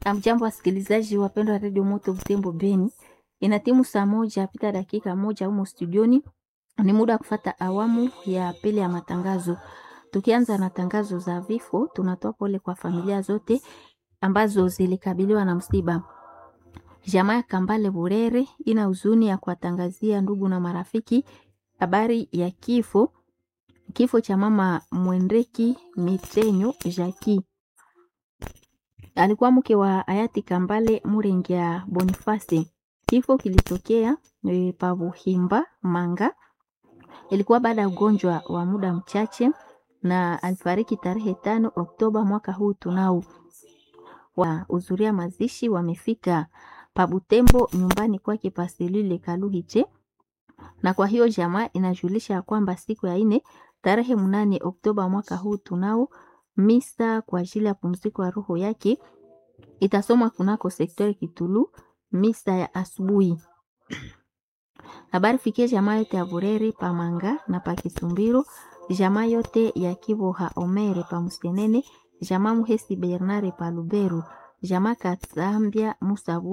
Amjambo wasikilizaji wapendwa wa redio Moto Butembo Beni, ina timu saa moja pita dakika moja humo studioni. Ni muda wa kufata awamu ya pili ya matangazo. Tukianza na tangazo za vifo, tunatoa pole kwa familia zote ambazo zilikabiliwa na msiba. Jamaa ya Kambale Burere ina huzuni ya kuwatangazia ndugu na marafiki habari ya kifo kifo cha mama Mwendeki Mitenyo Jaki alikuwa mke wa hayati Kambale Murengia Boniface. Kifo kilitokea e, Pabuhimba Manga, ilikuwa baada ya ugonjwa wa muda mchache, na alifariki tarehe tano Oktoba mwaka huu. Tunao wahudhuria mazishi wamefika Pabutembo nyumbani kwake Paselile Kaluhiche, na kwa hiyo jamaa inajulisha kwamba siku ya ine tarehe mnane Oktoba mwaka huu tunao misa kwa ajili ya pumziko ya roho yake itasomwa kunako sektori Kitulu, misa ya asubuhi. Habari fikie jamaa yote ya Burere Pamanga na Pakisumbiro, jamaa yote ya Kiboha Omere pa Musenene, jamaa Muhesi Bernare pa Luberu, jamaa Katsambia Musabu